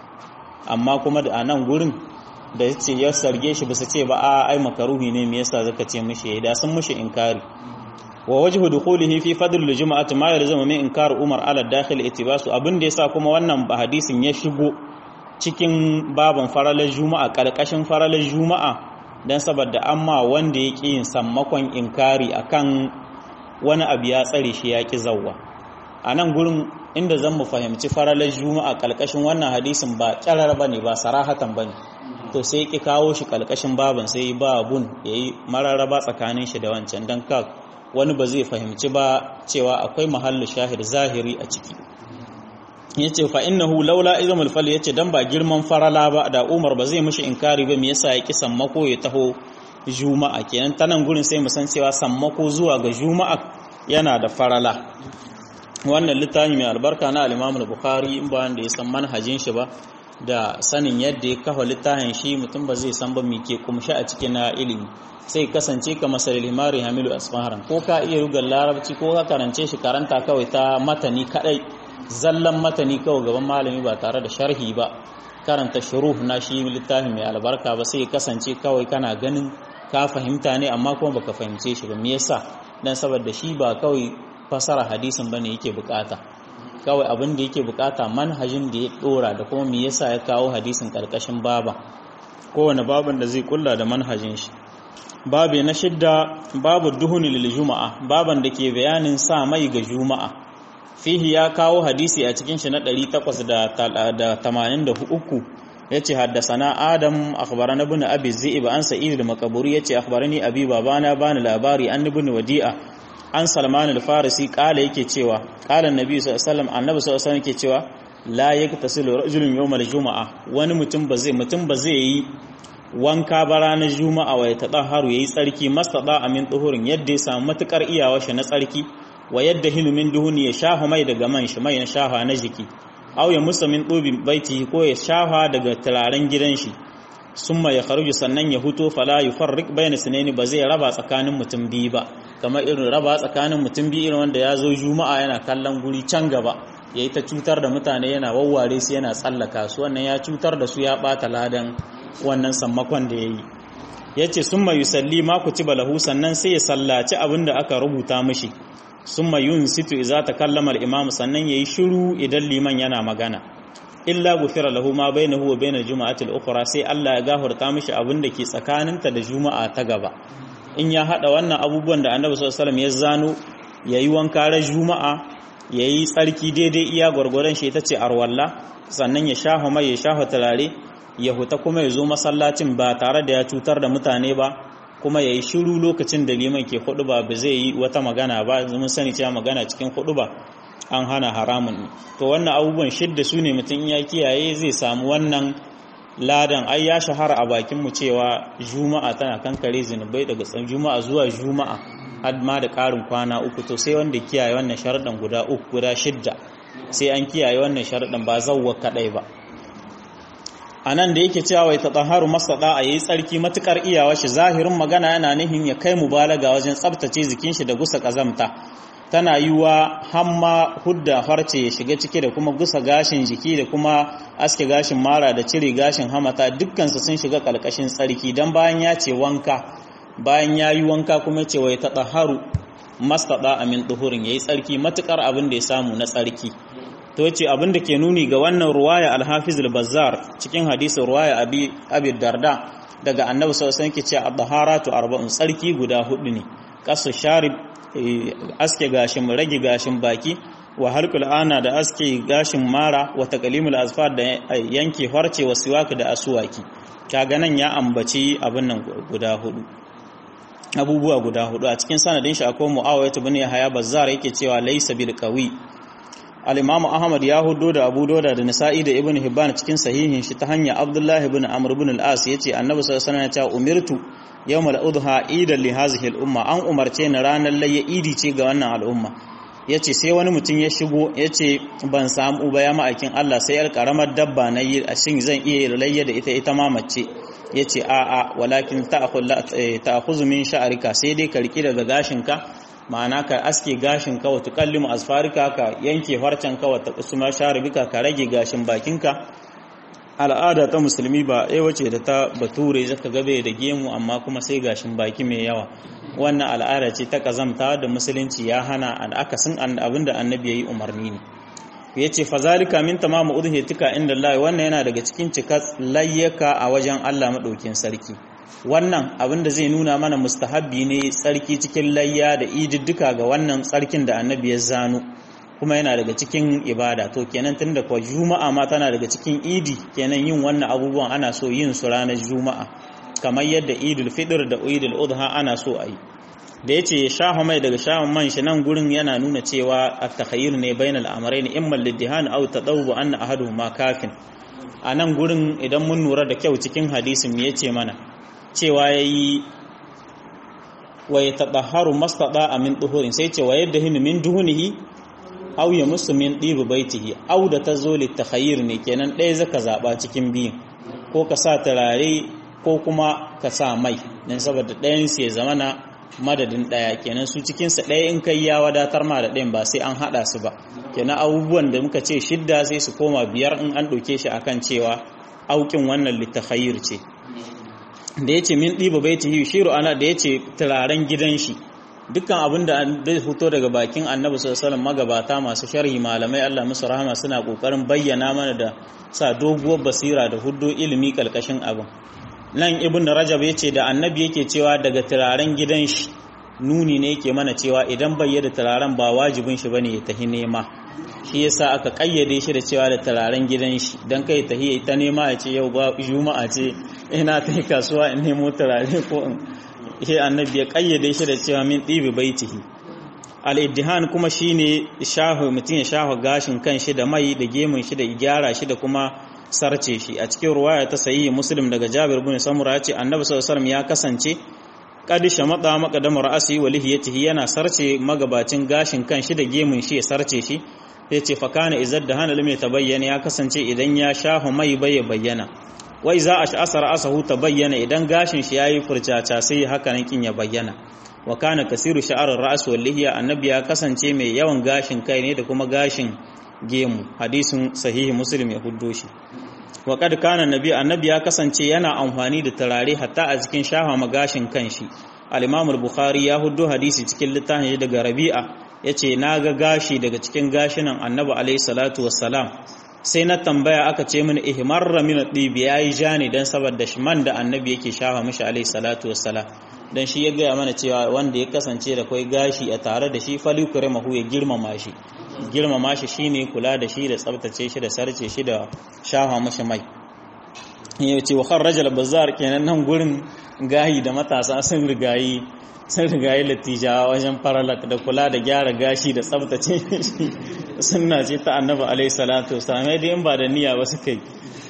[SPEAKER 1] amma kuma da anan gurin da yace ya sarge shi bisa ce ba a ai makaruhi ne me yasa zaka ce mishi da sun mishi inkari wa wajhu dukhulihi fi fadl al-jum'ati ma yalzamu min inkar Umar ala dakhil itibasu abin da yasa kuma wannan hadisin ya shigo cikin baban faralar juma'a kalkashin faralar juma'a dan saboda amma wanda ya yin sammakon inkari akan wani abu ya tsare shi ya ki zawwa a nan gurin inda zan mu fahimci faralar juma'a kalkashin wannan hadisin ba kyarar bane ba sarahatan bane to sai ki kawo shi kalkashin baban sai ba bun yayi mararraba tsakanin shi da wancan dan ka wani ba zai fahimci ba cewa akwai mahallu shahid zahiri a ciki yace fa innahu laula izamul fal yace dan ba girman farala ba da Umar ba zai mishi inkari ba me yasa ya ki sammako ya taho juma'a kenan tanan gurin sai mu san cewa sammako zuwa ga juma'a yana da farala wannan littafi mai albarka na al-Imam al-Bukhari in ba wanda ya san manhajin shi ba da sanin yadda ya kafa littafin shi mutum ba zai san ba me ke kumshi a cikin na ilimi sai kasance ka masalil himari hamilu asfaharan ko ka iya rugar larabci ko ka karance shi karanta kawai ta matani kadai zallan matani kawai gaban malami ba tare da sharhi ba karanta shuruh na shi littafin mai albarka ba sai kasance kawai kana ganin ka fahimta ne amma kuma baka fahimce shi ba me yasa dan saboda shi ba kawai fasara hadisin bane yake bukata kawai abin da yake bukata manhajin da ya dora da kuma me yasa ya kawo hadisin karkashin baba kowane baban da zai kulla da manhajin shi babu na shidda babu duhuni lil juma'a baban da ke bayanin sa mai ga juma'a fihi ya kawo hadisi a cikin shi na 883 yace haddasana adam akhbarana ibn abi zi'ib an sa'id al-maqburi yace akhbarani abi babana bani labari an ibn wadi'a an salman al-farisi kala yake cewa kala annabi sallallahu alaihi wasallam annabi sallallahu alaihi wasallam yake cewa la yaktasilu rajulun yawmal juma'a wani mutum ba zai mutum ba zai yi wanka ba ranar juma'a wa ya taɗa haru ya yi tsarki mastaɗa amin tsohurin yadda ya samu matuƙar iyawa shi na tsarki wa yadda hilumin duhuni ya shafa mai daga man shi mai na shafa na jiki au ya musa min ɗobi baiti ko ya shafa daga turaren gidan shi sun ya kharuju sannan ya huto fala yi farrik bayan sinani ba zai raba tsakanin mutum biyu ba kamar irin raba tsakanin mutum biyu irin wanda ya zo juma'a yana kallon guri can gaba ya yi ta cutar da mutane yana wawware su yana tsallaka su wannan ya cutar da su ya ɓata ladan wannan sammakon da ya yi ya ce sun mayu salli maku ci balahu sannan sai ya sallaci abin da aka rubuta mashi sun mayu situ za ta kallamar imamu sannan ya yi shiru idan liman yana magana illa gufira lahu ma bainahu wa bainal juma'ati al-ukhra sai Allah ya gafarta mishi abin da ke tsakaninta da juma'a ta gaba in ya hada wannan abubuwan da Annabi sallallahu alaihi wasallam ya zano yayi wanka ran juma'a yayi tsarki daidai iya gwargwaron shi ita ce arwalla sannan ya shafa mai ya shafa turare ya huta kuma ya zo masallacin ba tare da ya cutar da mutane ba kuma ya yi shiru lokacin da liman ke hudu ba ba zai yi wata magana ba mun sani cewa magana cikin hudu ba an hana haramun to wannan abubuwan shidda su ne mutum ya kiyaye zai samu wannan ladan ai ya shahara a bakin mu cewa juma'a tana kankare zinubai daga tsan juma'a zuwa juma'a har ma da ƙarin kwana uku to sai wanda kiyaye wannan sharaɗin guda uku guda shidda sai an kiyaye wannan sharaɗin ba zawwa kaɗai ba a nan da yake cewa wai tataharu masada a yi tsarki matukar iyawa shi zahirin magana yana nihin ya kai mubalaga wajen tsabtace jikin shi da gusa kazamta tana yiwa hamma hudda farce ya shiga ciki da kuma gusa gashin jiki da kuma aske gashin mara da cire gashin hamata dukkansu sun shiga kalkashin tsarki dan bayan ya ce wanka bayan ya yi wanka kuma ce wai tataharu mastada amin duhurin yayi tsarki matukar abin da ya samu na tsarki to ce abin da ke nuni ga wannan ruwaya alhafiz al-bazzar cikin hadisin ruwaya abi abi darda daga annabi sallallahu alaihi wasallam ke cewa ad-daharatu arba'un tsarki guda hudu ne kasu sharib aske gashin rage gashin baki wa halqul ana da aske gashin mara wa taqlimul azfar da yanke farce wa siwak da aswaki kaga nan ya ambaci abin nan guda hudu abubuwa guda hudu a cikin sanadin shi akwai muawiyah ibn yahya bazzar yake cewa laysa bil qawi al-imam ahmad ya hudo da abu doda da nisa'i da ibn hibban cikin sahihin shi ta hanyar abdullah ibn amr ibn al-as yace annabi sallallahu alaihi wasallam ya ce umirtu yawm al-udha idan li hadhihi al-umma an umarce ni ranar layya idi ce ga wannan al'umma yace sai wani mutum ya shigo yace ban samu ba ya ma'aikin Allah sai yar karamar dabba na yi a shin zan iya layya da ita ita ma mace yace a a walakin ta'khudhu min sha'rika sai dai ka riki daga gashinka ma'ana ka aske gashin ka wata kallimu asfarika ka yanke farcen ka wata kusuma sharibika ka rage gashin bakinka al'ada ta musulmi ba ɗaya wace da ta bature zaka gabe da gemu amma kuma sai gashin baki mai yawa wannan al'ada ce ta kazamta da musulunci ya hana an akasin abinda annabi yayi umarni ne yace fazalika min tamamu udhiyatika inda Allah wannan yana daga cikin cika layyaka a wajen Allah madaukin sarki wannan abin da zai nuna mana mustahabbi ne tsarki cikin layya da ididdika ga wannan tsarkin da annabi ya zano kuma yana daga cikin ibada to kenan tunda kuwa juma'a ma tana daga cikin idi kenan yin wannan abubuwan ana so yin su ranar juma'a kamar yadda idul fitr da idul adha ana so a yi da yace ya shafa mai daga shafin man shi nan gurin yana nuna cewa at-takhayyur ne bainal amrayn imma lid-dihan aw tadawwu anna ahaduhuma kafin a nan gurin idan mun lura da kyau cikin hadisin me yace mana cewa ya yi wa ya taɗaharu mastaɗa a min ɗuhurin sai ce wa yadda hini min duhunihi au ya musu min ɗibu baitihi au da ta zo littakhayir ne kenan ɗaya zaka zaɓa cikin biyun ko ka sa turare ko kuma ka sa mai don saboda ɗayan su ya zama na madadin ɗaya kenan su cikinsa ɗaya in kai ya wadatar ma da ɗayan ba sai an haɗa su ba kenan abubuwan da muka ce shidda sai su koma biyar in an ɗauke shi akan cewa aukin wannan littakhayir ce da ya ce min ɗiba bai ta shiru ana da ya ce turaren gidan shi dukkan abin da zai fito daga bakin annabi sallallahu magabata masu sharhi malamai Allah musu rahama suna kokarin bayyana mana da sa doguwar basira da huddo ilimi kalkashin abin nan ibn rajab ya ce da annabi yake cewa daga turaren gidan shi nuni ne yake mana cewa idan bai da turaren ba wajibin shi bane ya tahi nema shi yasa aka kayyade shi da cewa da turaren gidan shi dan kai tahi ta nema ya ce yau ba juma'a ce ina ta kasuwa in nemo turare ko in shi annabi ya kayyade shi da cewa min ɗibi baitihi al-iddihan kuma shine shahu mutum ya shahu gashin kan shi da mai da gemun shi da gyara shi da kuma sarce shi a cikin ruwaya ta sahihi muslim daga Jabir bin Samura ya ce annabi sallallahu alaihi ya kasance qad shamata maqdama ra'si wa lihiyatihi yana sarce magabacin gashin kan shi da gemun shi ya sarce shi ya ce fa kana izad da hana lim ta bayyana ya kasance idan ya shahu mai bai bayyana wai za a sha'asar asahu ta bayyana idan gashin shi yayi furcaca sai haka nan kin ya bayyana wa kana kasiru sha'arar ra's wal lihiya annabi ya kasance mai yawan gashin kai ne da kuma gashin gemu hadisin sahihi muslim ya huddo shi wa kad kana nabi annabi ya kasance yana amfani da turare hatta a cikin shafa magashin kanshi al-imam al-bukhari ya huddo hadisi cikin littafin daga rabi'a yace naga gashi daga cikin gashinan annabi alayhi salatu wassalam sai na tambaya aka ce mini ihmarra min ad-dib yayi jani dan saboda man da annabi yake shafa mishi alaihi salatu wassalam dan shi ya gaya mana cewa wanda ya kasance da kai gashi a tare da shi falyukrimahu ya girmama shi girmama shi shine kula da shi da tsabtace shi da sarce shi da shafa mishi mai ya ce wa kharraja al-bazzar kenan nan gurin gayi da matasa sun rigayi sun rigayi latijawa wajen faralak da kula da gyara gashi da tsabtace shi sunna ce ta annabi alaihi salatu wasallam dai in ba da niyya ba suka yi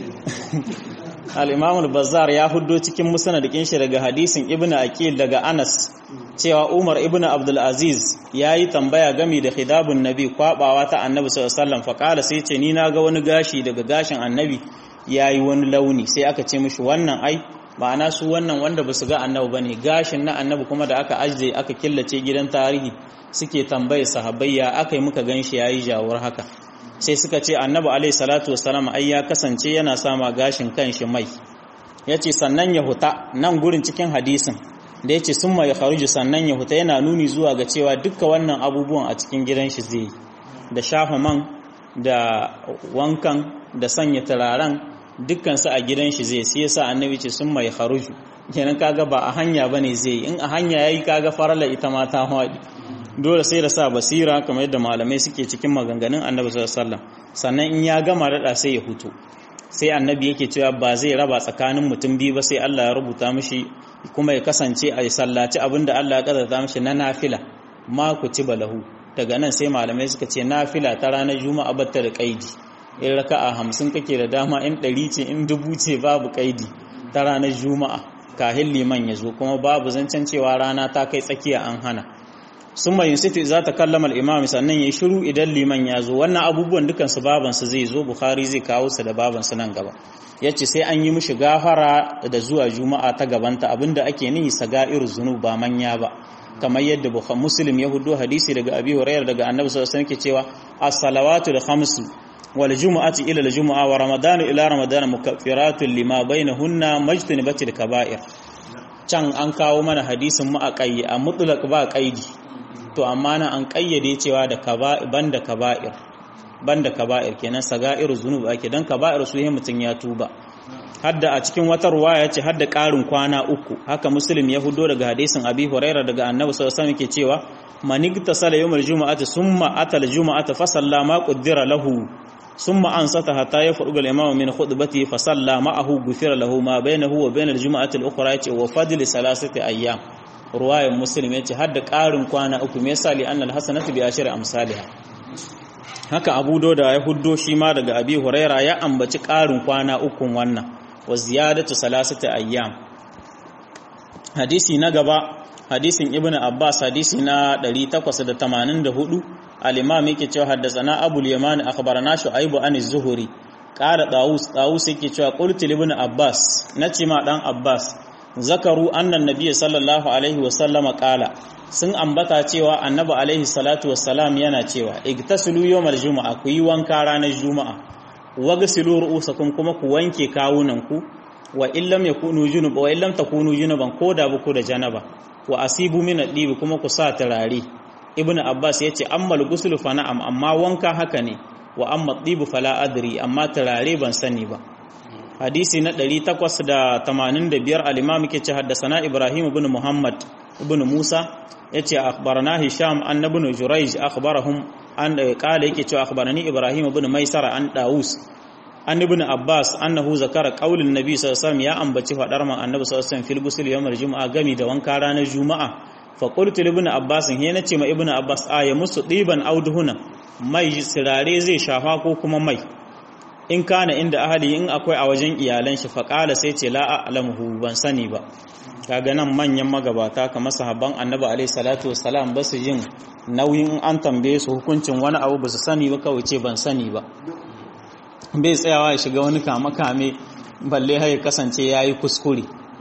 [SPEAKER 1] al-imam al-bazzar ya huddo cikin musnad shi daga hadisin ibnu aqil daga anas cewa umar ibnu abdul aziz yayi tambaya gami da khidabun nabi kwabawa ta annabi sallallahu alaihi wasallam fa kala sai ce ni na ga wani gashi daga gashin annabi yayi wani launi sai aka ce mishi wannan ai ma'ana su wannan wanda ba su ga annabi bane gashin na annabi kuma da aka ajiye aka killace gidan tarihi suke tambaye sahabbai ya aka yi muka ganshi yayi jawar haka sai suka ce annabi alaihi salatu wassalam ai ya kasance yana sama gashin kanshi mai yace sannan ya huta nan gurin cikin hadisin da yace summa ya kharuju sannan ya huta yana nuni zuwa ga cewa dukkan wannan abubuwan a cikin gidan shi zai da shafa man da wankan da sanya turaren dukkansu a gidan shi zai sai yasa annabi ce sun mai kharuju kenan kaga ba a hanya bane zai in a hanya yayi kaga farala ita ma ta hwadi dole sai da sa basira kamar yadda malamai suke cikin maganganun annabi sallallahu alaihi wasallam sannan in ya gama rada sai ya hutu sai annabi yake cewa ba zai raba tsakanin mutum biyu ba sai Allah ya rubuta mishi kuma ya kasance a sallaci abinda Allah ya kaddara mishi na nafila ma kutiba lahu daga nan sai malamai suka ce nafila ta ranar juma'a batta da kaidi in raka'a hamsin kake da dama in ɗari ce in dubu ce babu kaidi ta ranar juma'a kahin liman ya zo kuma babu zancen cewa rana ta kai tsakiya an hana sun mai yusufu za ta kallama imam sannan ya shiru idan liman ya zo wannan abubuwan dukansu babansu zai zo bukhari zai kawo su da babansu nan gaba ya ce sai an yi mishi gafara da zuwa juma'a ta gabanta abinda ake nihi saga'ir zunub ba manya ba kamar yadda bukhari muslim ya hudu hadisi daga abi hurairah daga annabi sallallahu alaihi wasallam ke cewa as-salawatu al-khamsu والجمعة إلى الجمعة ورمضان إلى رمضان مكفرات لما بينهن مجتنبة الكبائر can an kawo mana hadisin mu a ƙayyi a mutlaq ba ƙaidi to amma na an ƙayyade cewa da banda kaba'ir banda kaba'ir kenan saga'ir zunub ake dan kaba'ir su yi mutun ya tuba hadda a cikin wata ruwaya ce hadda ƙarin kwana uku haka muslim ya hudo daga hadisin abi huraira daga annabi sallallahu alaihi wasallam yake cewa man igtasala yawmal jumu'ati summa atal jumu'ata fa sallama qaddara lahu ثم أنصت حتى يفرغ الإمام من خطبته فصلى معه غفر له ما بينه وبين الجمعة الأخرى وفضل ثلاثة أيام رواية مسلم يتي حد قارن كوانا أكو مثالي أن الحسنة بأشر أمثالها haka abu doda ya huddo shi ma daga abi huraira ya ambaci ƙarin kwana ukun wannan wa ziyadatu salasati ayyam hadisi na gaba hadisin ibn abbas hadisi na 884 al-imam yake cewa haddathana abu al-yaman akhbarana shu'aib an az-zuhri qala dawus dawus yake cewa qultu ibn abbas nace ma dan abbas zakaru annan nabiy sallallahu alaihi wa sallama qala sun ambata cewa annabi alaihi salatu wassalam yana cewa igtasilu yawmal juma'a ku yi wanka ranar juma'a wagsilu ru'usakum kuma ku wanke kawunanku wa illam yakunu junuba wa illam takunu junuban koda ba ku da janaba wa asibu min adibi kuma ku sa turare ibnu abbas yace ammal ghusl fa na'am amma wanka haka ne wa amma adibu fala adri amma turare ban sani ba hadisi na 885 al-imam yake ce haddathana ibrahim ibn muhammad ibn musa yace akhbarana hisham an ibn jurayj akhbarahum an qala yake cewa akhbarani ibrahim ibn maisara an daus an ibn abbas annahu zakara qaulin nabi sallallahu alaihi wasallam ya ambaci fadar man annabi sallallahu alaihi wasallam fil ghusl yawmal jumu'a gami da wanka ranar juma'a fa qultu li ibn abbas he nace ma ibn abbas aya musu diban auduhuna mai sirare zai shafa ko kuma mai in kana inda ahali in akwai a wajen iyalan shi fa qala sai ce la a'lamuhu ban sani ba kaga nan manyan magabata kamar sahabban annabi alaihi salatu wassalam ba su yin nauyin an tambaye su hukuncin wani abu ba su sani ba kawai ce ban sani ba bai tsayawa ya shiga wani kame-kame balle har ya kasance ya yi kuskure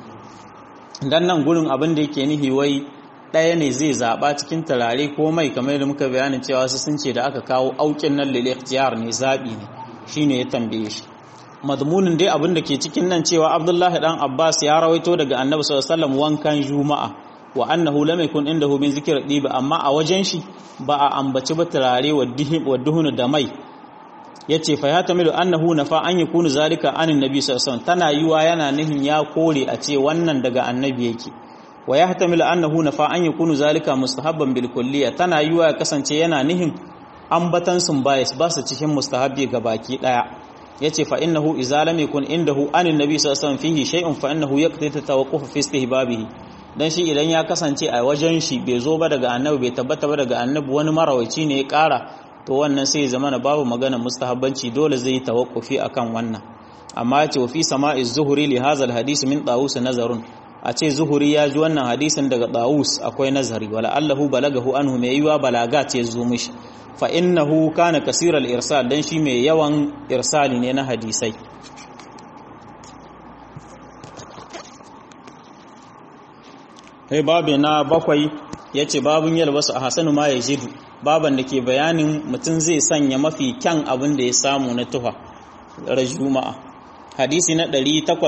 [SPEAKER 1] don nan gurin abin da yake nihi wai ɗaya ne zai zaɓa cikin turare ko mai kamar da muka bayanin cewa su sun ce da aka kawo aukin nan lele ikhtiyar ne zaɓi ne shi ne ya tambaye shi madmunin dai abin da ke cikin nan cewa abdullahi dan abbas ya rawaito daga annabi sallallahu alaihi wasallam wankan juma'a wa annahu lam yakun indahu min zikr diba amma a wajen shi ba a ambaci ba turare wa duhunu da mai yace fa ya tamilu annahu nafa an yakunu zalika anin nabi sallallahu alaihi wasallam tana yiwa yana nihin ya kore a ce wannan daga annabi yake wa ya tamilu annahu nafa an yakunu zalika mustahabban bil kulliya tana yiwa ya kasance yana nihin ambatan sun bayas ba su cikin mustahabbi ga baki daya yace fa innahu idza lam yakun indahu anin nabi sallallahu alaihi wasallam fihi shay'un fa innahu yaqtadi tawaqquf fi istihbabihi dan shi idan ya kasance a wajen shi bai zo ba daga annabi bai tabbata ba daga annabi wani marawaci ne ya kara to wannan sai zama na babu magana mustahabbanci dole zai tawakkufi akan wannan amma ya ce wa fi sama'i zuhuri li hazal hadisi min dawus nazarun a ce zuhuri ya ji wannan hadisin daga dawus akwai nazari wala allahu balagahu anhu mai yiwa balaga ce zo mishi fa innahu kana kasiral irsal dan shi mai yawan irsali ne na hadisai sai babu na bakwai yace babun yalbasu a hasanu ma yajidu baban da ke bayanin mutum zai sanya mafi kyan abin da ya samu na tuha juma'a hadisi na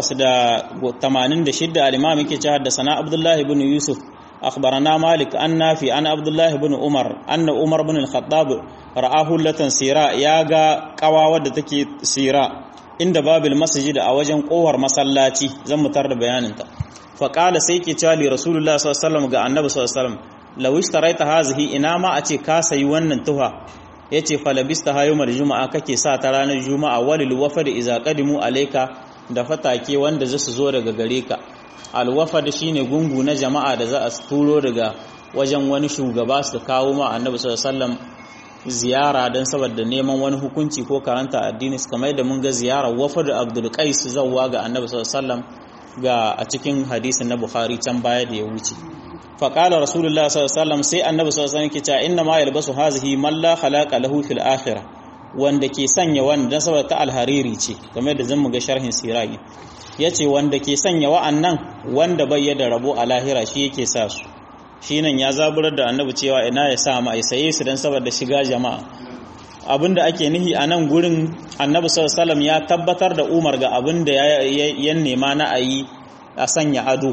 [SPEAKER 1] 886 al-imam yake cewa da sana abdullahi ibn yusuf akhbarana malik an nafi an abdullahi ibn umar anna umar ibn al-khattab ra'ahu latan sira ya ga kawawa da take sira inda babil masjid a wajen kowar masallaci zan mutar da bayaninta fa qala sai ke cewa li rasulullah sallallahu alaihi wasallam ga annabi sallallahu alaihi wasallam lawish taraita hazihi ina ma a ce ka sayi wannan tuha yace falabista hayyumar juma'a kake sa ta ranar juma'a walil wafad iza qadimu alayka da fatake wanda za su zo daga gare ka al wafad shine gungu na jama'a da za a turo daga wajen wani shugaba su kawo ma annabi sallallahu alaihi wasallam ziyara dan saboda neman wani hukunci ko karanta addini kamar da mun ga ziyarar wafad abdul qais zawwa ga annabi sallallahu alaihi wasallam ga a cikin hadisin na bukhari can baya da ya wuce faƙalar rasulullah sallallahu sai annabi sallallahu alaihi wasallam inna ma yalbasu hazihi man la khalaqa lahu fil akhirah wanda ke sanya wannan saboda ta alhariri ce kamar da zan ga sharhin siragi yace wanda ke sanya wa'annan wanda bai da rabo a lahira shi yake sa su shi nan ya zaburar da annabi cewa ina ya sa ma ai saye su dan saboda shiga jama'a abinda ake nihi a nan gurin annabi sallallahu alaihi ya tabbatar da umar ga abinda ya nema na ayi a sanya ado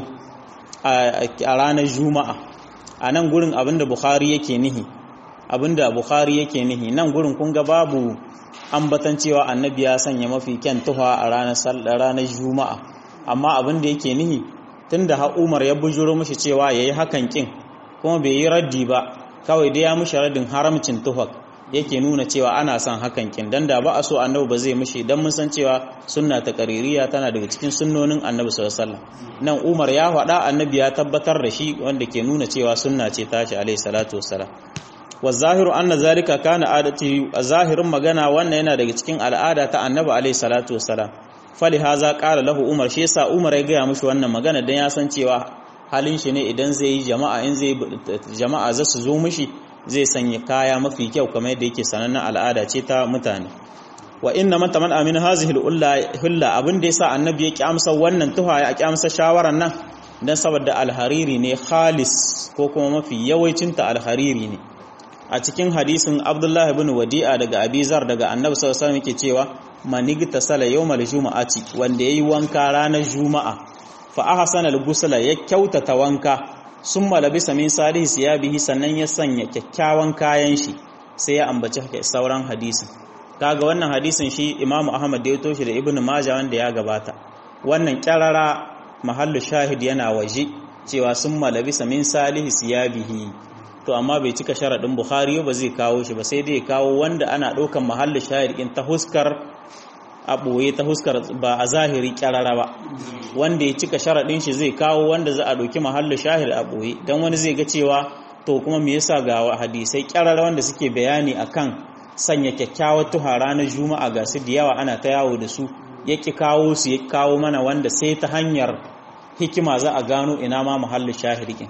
[SPEAKER 1] a ranar juma'a a nan gurin abinda bukhari yake nihi abinda bukhari yake nihi nan gurin kun ga babu ambatan cewa annabi ya sanya mafi kyan tuha a ranar ranar juma'a amma abinda yake nihi tunda har umar ya bujuro mishi cewa yayi hakan kin kuma bai yi raddi ba kawai dai ya mishi raddin haramcin tuhak yake nuna cewa ana son hakan kin dan da ba a so annabi ba zai mishi dan mun san cewa sunna ta qaririya tana daga cikin sunnonin annabi sallallahu alaihi wasallam nan Umar ya faɗa annabi ya tabbatar da shi wanda ke nuna cewa sunna ce tashi alaihi salatu wassalam wa zahiru anna zalika kana adati zahirin magana wannan yana daga cikin al'ada ta annabi alaihi salatu wassalam fali haza qala lahu Umar shi yasa Umar ya ga mishi wannan magana dan ya san cewa halin shi ne idan zai yi jama'a in zai jama'a za su zo mishi zai sanya kaya mafi kyau kamar yadda yake sanannen al'ada ce ta mutane wa inna man taman amin hazihi hulla abin da yasa annabi ya kyamsa wannan tuha ya kyamsa shawaran nan dan saboda alhariri ne khalis ko kuma mafi yawancin ta alhariri ne a cikin hadisin Abdullah ibn Wadi'a daga Abizar daga Annabi sallallahu alaihi wasallam yake cewa manigta sala yawmal jumu'ati wanda yayi wanka ranar juma'a fa ahsana al-ghusla ya kyautata wanka sun malabisa min salihi siyabihi sannan ya sanya kyakkyawan kayan shi sai ya ambaci sauran hadisin kaga wannan hadisin shi imamu ahmad da ya toshi da ibnu maja wanda ya gabata wannan kyarara mahallu shahid yana waje cewa sun malabisa min salihi siyabihi to amma bai cika sharadin bukhari ba zai kawo shi ba sai dai kawo wanda ana ɗaukan mahallu shahid in ta huskar a ɓoye ta huskar ba a zahiri kyarara ba wanda ya cika sharaɗin shi zai kawo wanda za a ɗauki mahallin shahid a ɓoye don wani zai ga cewa to kuma me yasa ga hadisai kyarara wanda suke bayani akan sanya kyakkyawar tuha ranar juma'a ga su da yawa ana ta yawo da su ya ki kawo su ya kawo mana wanda sai ta hanyar hikima za a gano ina ma mahallin shahid ɗin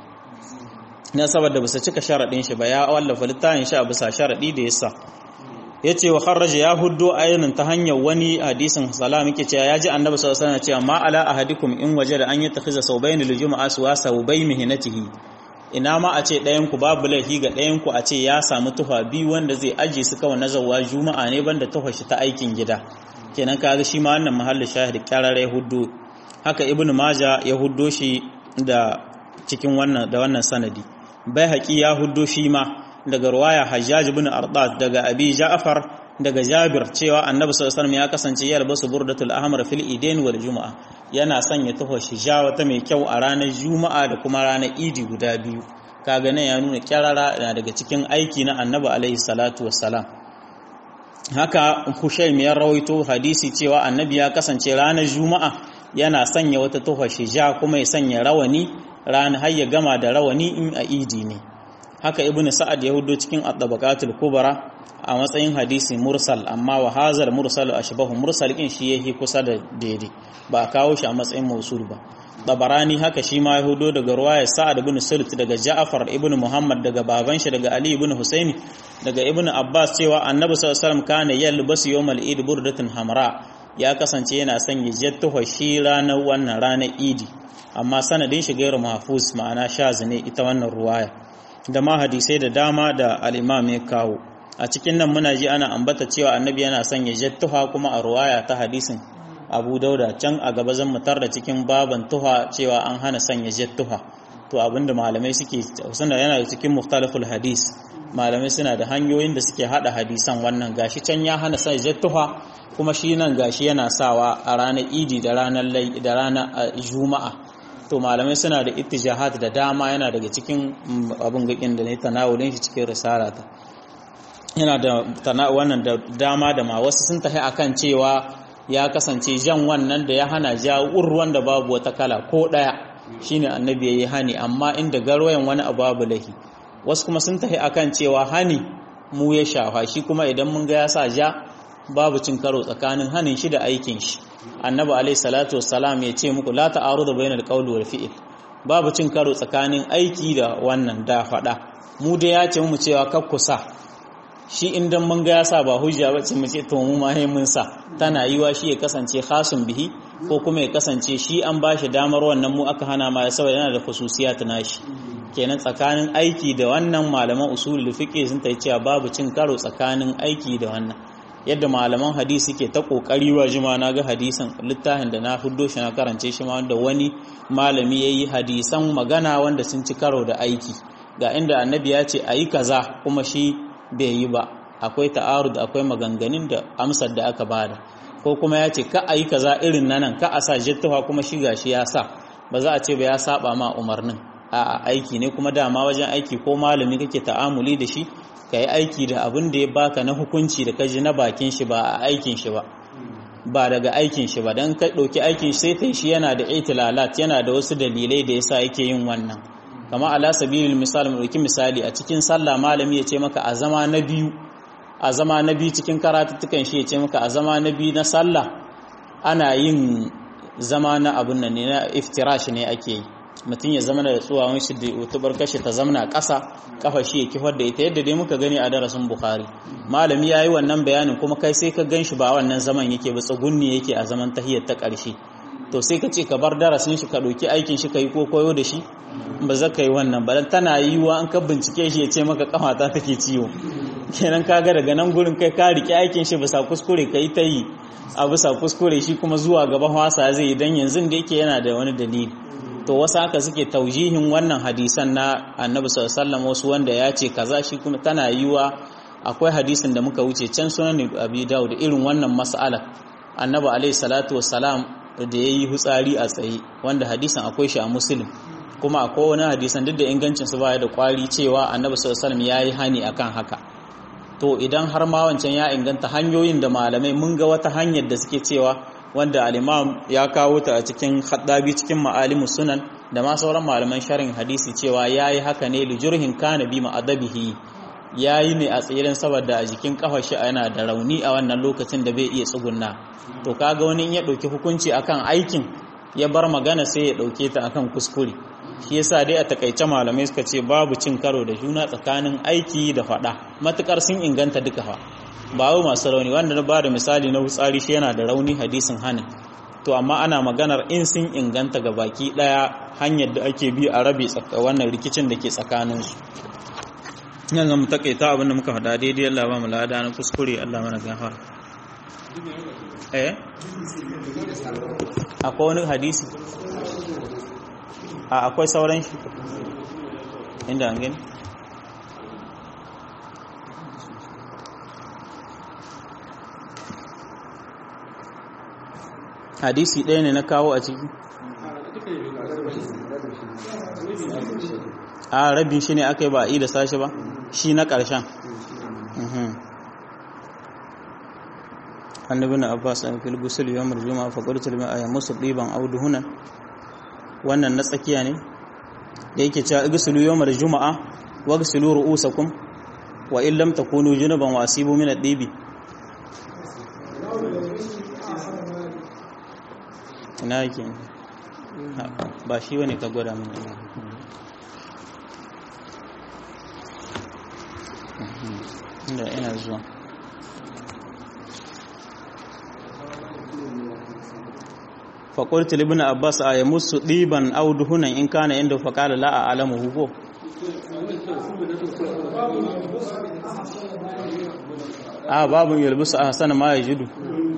[SPEAKER 1] na saboda bisa cika sharaɗin shi ba ya wallafa littafin shi a bisa sharaɗi da yasa ya ce wa kharraja ya huddo ayyunan ta hanyar wani hadisin salam yake cewa ya ji annabi sallallahu alaihi wasallam cewa ma ala ahadikum in waje da an yi takhiza saubayn lil jumu'a suwa saubay mihnatihi ina ma a ce ɗayan ku babu laifi ga ɗayan ku a ce ya samu tufa biyu wanda zai aje su kawai na zawwa juma'a ne banda tufa shi ta aikin gida kenan kaga shi ma wannan mahallin shahid kyarare ya huddo haka ibnu maja ya huddo shi da cikin wannan da wannan sanadi bai haƙi ya huddo shi ma daga ruwaya hajjaj bin ardat daga abi ja'far daga Jabir cewa Annabi sallallahu alaihi ya kasance ya albasu burdatul ahmar fil idain wal juma'a yana sanya tuho shija wata mai kyau a ranar juma'a da kuma ranar idi guda biyu kaga nan ya nuna kyarara na daga cikin aiki na Annabi alaihi salatu wassalam haka Hushaym ya rawaito hadisi cewa Annabi ya kasance ranar juma'a yana sanya wata tuho shija kuma ya sanya rawani ranar har ya gama da rawani in a idi ne haka ibnu sa'ad ya hudo cikin at-tabaqatul kubra a matsayin hadisi mursal amma wa hazal mursal ashbahu mursal kin shi yake kusa da daidai ba a kawo shi a matsayin mausul ba tabarani haka shi ma ya hudo daga ruwayar sa'ad ibn sult daga ja'far ibn muhammad daga baban shi daga ali ibn husaini daga ibn abbas cewa annabi sallallahu alaihi wasallam kana yalbasu yawmal eid burdatun hamra ya kasance yana sanya jattuhu shi ranar wannan ranar idi amma sanadin shi gairu mahfuz ma'ana shaz ne ita wannan ruwaya da ma hadisai da dama da al-imam ya kawo a cikin nan muna ji ana ambata cewa annabi yana sanya jattuha kuma a ruwaya ta hadisin abu dauda can a gaba zan mutar da cikin baban tuha cewa an hana sanya jattuha to abinda malamai suke suna yana da cikin mukhtalaful hadis malamai suna da hanyoyin da suke hada hadisan wannan gashi can ya hana sanya jattuha kuma shi nan gashi yana sawa a ranar idi da ranar da ranar juma'a to malamai suna da ittijahat da dama yana daga cikin abin gakin da ne tanawulin shi cikin risalata yana da wannan da dama da ma wasu sun tafi akan cewa ya kasance jan wannan da ya hana ja ruwan da babu wata kala ko daya shine annabi yayi hani amma inda garwayan wani abu babu lahi wasu kuma sun tafi akan cewa hani mu ya shafa shi kuma idan mun ga ya sa ja babu cin karo tsakanin hanin shi da aikin shi annabi alaihi salatu wassalam ya ce muku la ta'arudu bainal qawli wal fi'l babu cin karo tsakanin aiki da wannan da fada mu da ya ce mu cewa kakkusa shi indan mun ga ya sa ba hujja ba ce mu ce to mu ma mun sa tana yiwa shi ya kasance khasun bihi ko kuma ya kasance shi an ba shi damar wannan mu aka hana ma saboda yana da khususiyat nashi kenan tsakanin aiki da wannan malaman usulul fiqh sun ta cewa babu cin karo tsakanin aiki da wannan yadda malaman hadisi ke ta kokari wa jima na ga hadisan littafin da na huddo shi na karance shi ma wanda wani malami yayi hadisan magana wanda sun ci karo da aiki ga inda annabi ya ce ayi kaza kuma shi bai yi ba akwai ta'arud akwai maganganun da amsar da aka bada ko kuma ya ce ka a yi kaza irin nan ka a sa jittuwa kuma shi gashi ya sa ba za a ce ba ya saba ma umarnin a aiki ne kuma dama wajen aiki ko malami kake ta'amuli da shi ka yi aiki da abin da ya baka na hukunci da kaji na bakin shi ba a aikin shi ba ba daga aikin shi ba don ka ɗauki aikin shi sai ta shi yana da itilalat yana da wasu dalilai da yasa yake yin wannan kama ala sabilil misal mu ɗauki misali a cikin sallah malami ya ce maka a zama na biyu a zama na biyu cikin karatuttukan shi ya ce maka a zama na biyu na sallah ana yin zama na abun nan ne na iftirash ne ake yi mutum ya zama da tsuwawan shi da tubar kashe ta zamana ƙasa kafa shi ya kifar da ita yadda dai muka gani a darasin bukhari malami ya yi wannan bayanin kuma kai sai ka gan shi ba wannan zaman yake ba tsugunni yake a zaman tahiyar ta ƙarshe to sai ka ce ka bar darasin shi ka ɗauki aikin shi ka yi ko koyo da shi ba za ka yi wannan ba tana yiwuwa an ka bincike shi ya ce maka kafata take ciwo kenan ka ga daga nan gurin kai ka riƙe aikin shi bisa kuskure ka yi ta yi a bisa kuskure shi kuma zuwa gaba wasa zai yi don yanzu da yake yana da wani dalili to wasu haka suke taujihin wannan hadisan na annabi sallallahu wasu wanda ya ce kaza shi kuma tana yiwa akwai hadisin da muka wuce can sunan abi dawud irin wannan mas'ala annabi alaihi salatu wassalam da yayi hutsari a tsaye wanda hadisin akwai shi a muslim kuma akwai wani hadisan duk da ingancin su baya da kwari cewa annabi sallallahu alaihi yayi hani akan haka to idan har ma wancan ya inganta hanyoyin da malamai mun ga wata hanyar da suke cewa wanda al-imam ya kawo ta a cikin haddabi cikin ma'alimus sunan da ma sauran malaman sharhin hadisi cewa yayi haka ne li jurhin kana bi ma'adabihi yayi ne a tsirin saboda a jikin kafar shi yana da rauni a wannan lokacin da bai iya tsugunna to kaga wani in ya dauki hukunci akan aikin ya bar magana sai ya dauke ta akan kuskure shi yasa dai a takaice malamai suka ce babu cin karo da juna tsakanin aiki da fada matukar sun inganta duka fa ba wai masu rauni wanda na ba da misali na hutsari shi yana da rauni hadisin hanin to amma ana maganar in sun inganta ga baki daya hanyar da ake bi a rabe wannan rikicin da ke tsakaninsu nan zama takaita abinda muka faɗa daidai Allah ba mu lada na kuskure Allah mana gafara eh akwai wani hadisi a akwai sauran shi inda an gani hadisi ɗaya ne na kawo a ciki a rabin shi ne aka yi ba a yi da sashi ba shi na ƙarshen annabi na abbas an fil gusul yawmul juma'a fa qultu lima ay musu diban aw duhunan wannan na tsakiya ne da yake cewa igsilu yawmul juma'a waghsilu ru'usakum wa in lam takunu junuban wa asibu min ad-dibi ina yake ba shi wani ka gwada mun inda ina zuwa faƙulti libin abbas a yi musu ɗiban auduhunan in kana inda faƙala la'a alamu hugo a babin yalbisu a hasana ma ya judu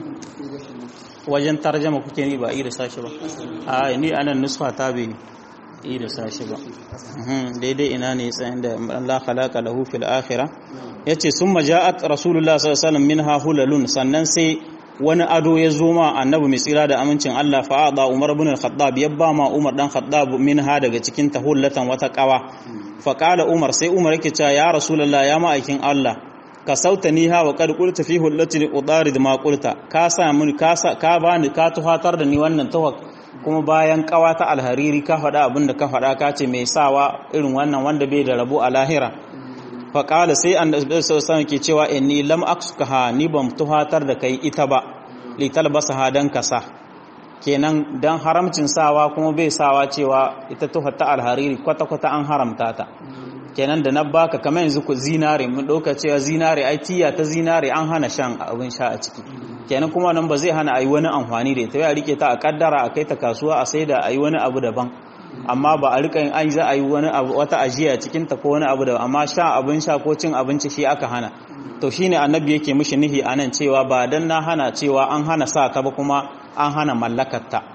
[SPEAKER 1] wajen tarjama kuke ni ba da sashi ba a ni anan nusfa ta bai da sashi ba daidai ina ne tsayin da Allah khalaqa lahu fil akhirah yace summa ja'at rasulullah sallallahu alaihi wasallam minha hulalun sannan sai wani ado ya zo ma annabi mai tsira da amincin Allah fa'ada Umar ibn al-Khattab ya ba ma Umar dan Khattab minha daga cikin tahullatan wata kawa fa qala Umar sai Umar yake cewa ya rasulullah ya ma'aikin Allah ka sauta ni ha wa kad qulta fi hullati udarid ma qulta ka sa mun ka sa ka bani ka tuhatar da ni wannan tawak kuma bayan kawa ta alhariri ka faɗa abin da ka faɗa ka ce mai sawa irin wannan wanda bai da rabo a lahira fa qala sai an sallallahu ke cewa inni lam aksuka ni ban tuhatar da kai ita ba li talbasaha dan kasa kenan dan haramcin sawa kuma bai sawa cewa ita tuhar ta alhariri kwata kwata an haramta ta kenan da na baka kamar yanzu ku zinare mun ɗauka cewa zinare ai tiya ta zinare an hana shan abin sha a ciki kenan kuma nan ba zai hana a yi wani amfani da ita ya rike ta a kaddara a kai ta kasuwa a sai da a yi wani abu daban amma ba a rika yin an za a yi wani abu wata ajiya cikin ta ko wani abu daban amma sha abin sha ko cin abinci shi aka hana to shine annabi yake mishi nihi anan cewa ba dan na hana cewa an hana sa ta ba kuma an hana mallakar ta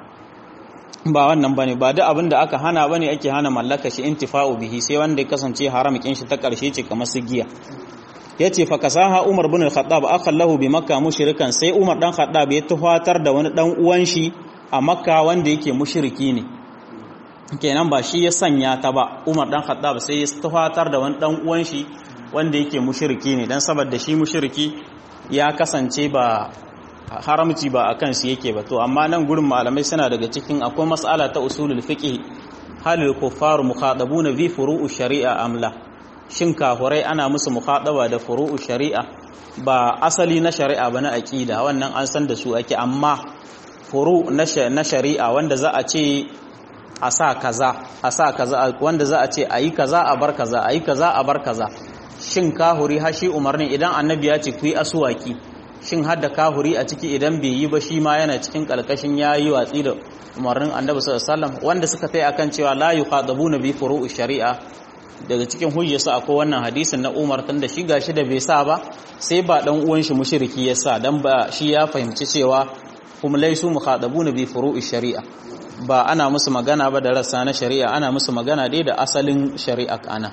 [SPEAKER 1] ba wannan bane ba duk abin da aka hana bane ake hana mallaka shi intifa'u bihi sai wanda ya kasance haram kin shi ta karshe ce kamar su giya yace fa kasaha Umar bin al-Khattab akhallahu bi Makka mushrikan sai Umar dan Khattab ya tuhatar da wani dan uwan shi a Makka wanda yake mushriki ne kenan ba shi ya sanya ta ba Umar dan Khattab sai ya tuhatar da wani dan uwan shi wanda yake mushriki ne dan saboda shi mushriki ya kasance ba haramci ba a kansu yake ba to amma nan gurin malamai suna daga cikin akwai mas'ala ta usulul fiqh halil kuffaru mukhadabuna bi furu'u shari'a amla shin kafurai ana musu mukhadaba da furu'u shari'a ba asali na shari'a ba na aqida wannan an san da su ake amma furu na shari'a wanda za a ce a sa kaza a sa kaza wanda za a ce ayi kaza a bar kaza ayi kaza a bar kaza shin kahuri hashi umarni idan annabi ya ce ku yi asuwaki shin hadda kahuri a ciki idan bai yi ba shi ma yana cikin kalkashin yayi watsi da umarnin annabi sallallahu alaihi wasallam wanda suka tai akan cewa la yuqadabuna bi furu'i shari'a daga cikin hujjarsa akwai wannan hadisin na Umar tun da shi gashi da bai sa ba sai ba dan uwan shi mushriki ya sa dan ba shi ya fahimci cewa kuma laisu mukhadabuna bi furu'i shari'a ba ana musu magana ba da rassa na shari'a ana musu magana dai da asalin shari'a ana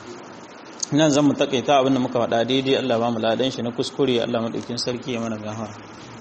[SPEAKER 1] nan zan mu takaita abinda muka faɗa daidai Allah ba mu ladan shi na kuskure Allah madaukin sarki ya mana gafara